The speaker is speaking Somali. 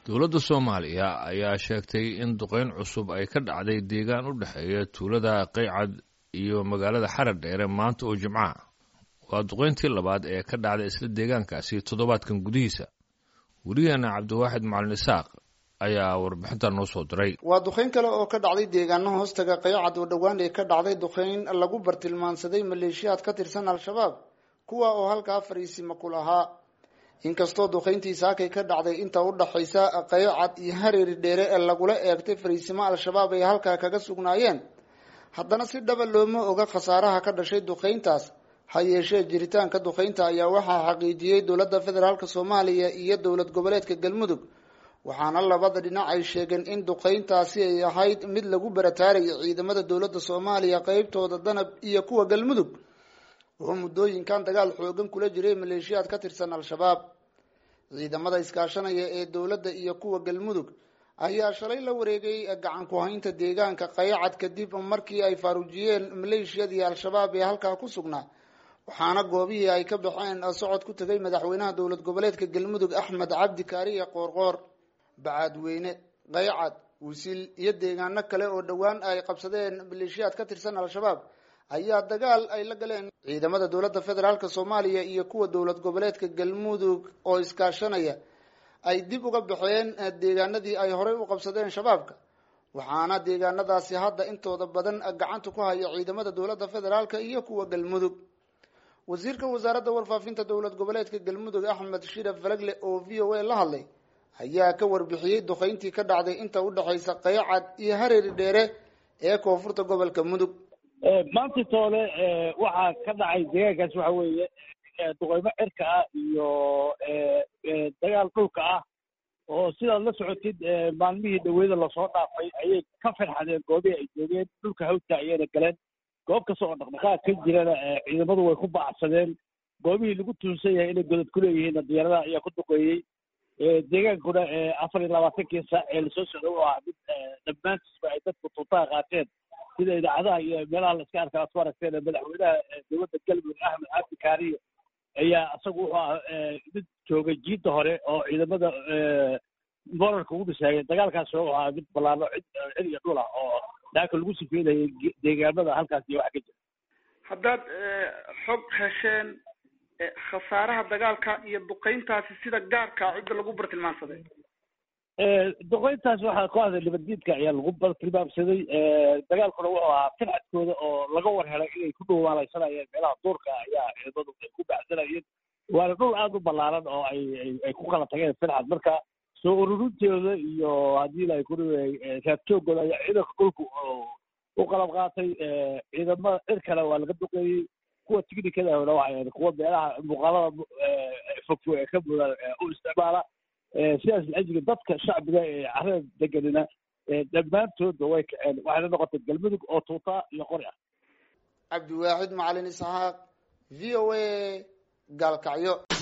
dowladda soomaaliya ayaa sheegtay in duqeyn cusub ay ka dhacday deegaan u dhexeeya tuulada qaycad iyo magaalada xarar dheere maanta oo jimcaha waa duqeyntii labaad ee ka dhacday isla deegaankaasi toddobaadkan gudihiisa werigeena cabdiwaaxid macalin isaaq ayaa warbixinta noo soo diray waa duqeyn kale oo ka dhacday deegaano hoostaga qaycad oo dhowaan ee ka dhacday duqeyn lagu bartilmaansaday maleeshiyaad ka tirsan al-shabaab kuwa oo halkaa fariisima ku lahaa inkastoo duqeyntii saakay ka dhacday inta u dhaxaysa qaycad iyo hareeri dheere ee lagula eegtay fariisimo al-shabaab ay halkaa kaga sugnaayeen haddana si dhaba looma oga khasaaraha ka dhashay duqeyntaas ha yeeshee jiritaanka duqeynta ayaa waxaa xaqiijiyey dowladda federaalk soomaaliya iyo dowlad goboleedka galmudug waxaana labada dhinac ay sheegeen in duqeyntaasi ay ahayd mid lagu barataaraya ciidamada dowladda soomaaliya qeybtooda danab iyo kuwa galmudug wuxuu muddooyinkan dagaal xoogan kula jiray maleeshiyaad ka tirsan al-shabaab ciidamada iskaashanaya ee dowladda iyo kuwa galmudug ayaa shalay la wareegay gacan ku haynta deegaanka qayacad kadib markii ay faaruujiyeen maleeshiyadii al-shabaab ee halkaa ku sugnaa waxaana goobihii ay ka baxeen socod ku tegay madaxweynaha dowlad goboleedka galmudug axmed cabdi kaariye qoorqoor bacaadweyne qaycad wisil iyo deegaano kale oo dhowaan ay qabsadeen maleeshiyaad ka tirsan al-shabaab ayaa dagaal ay la galeen ciidamada dowladda federaalk soomaaliya iyo kuwa dowlad goboleedka galmudug oo iskaashanaya ay dib uga baxeen deegaanadii ay horey u qabsadeen shabaabka waxaana deegaanadaasi hadda intooda badan gacanta ku haya ciidamada dowladda federaalk iyo kuwa galmudug wasiirka wasaaradda warfaafinta dowlad goboleedka galmudug axmed shiraf falagle oo v o a la hadlay ayaa ka warbixiyey duqeyntii ka dhacday inta u dhexaysa qaycad iyo hareeri dheere ee koonfurta gobolka mudug maanta toole waxaa ka dhacay deegaankaas waxa weeye duqeymo cirka ah iyo dagaal dhulka ah oo sidaad la socotid maalmihii dhaweyda lasoo dhaafay ayay ka farxadeen goobihii ay joogeen dhulka hawdka ayayna galeen goob kasta oo dhaqdhaqaaq ka jirana ciidamadu way ku bacsadeen goobihii lagu tuunsan yahay inay godad ku leeyihiinna diyaaradaha ayaa ku duqeeyey deegaankuna afar iyo labaatankii saac ee lasoo socda u ahaa mid dhammaantiisba ay dadku tuutaha qaateen sida idaacadaha iyo meelaha la iska arka aad ku aragteen madaxweynaha dowladda galmudug axmed cabdi kaariye ayaa isagu wuxuu ah mid joogay jiidda hore oo ciidamada morarka ugu dhisaayay dagaalkaas wuxuu ahaa mid ballaano cid cid iyo dhul ah oo daaka lagu sifeynayay deegaamada halkaas iyo wax ka jira haddaad xog hesheen khasaaraha dagaalka iyo duqeyntaasi sida gaarka cidda lagu bartilmaansaday duqeyntaas waxaa kooxda nabaddiidka ayaa lagu bartilmaamsaday dagaalkuna wuxuu ahaa firxadkooda oo laga war helay inay ku dhowaalaysanayeen meelaha duurka ayaa ciidamadu ay ku baxsanayeen waana dhul aada u ballaaran oo ay ay ku kala tageen firxad marka soo ururintooda iyo haddii la ku raadjoogooda ayaa ciidanka dhulku u qalab qaatay ciidamada cir kale waa laga duqeeyey kuwa tignikadahona waxay kuwa meelaha muuqaalada fogfog ee ka mudan u isticmaala sidaas lajiga dadka shacbiga ee carada deganina dhammaantoodba way kaceen waxayna noqotay galmudug oo tuutaa iyo qori ah cabdiwaaxid macalin isxaaq v o a gaalkacyo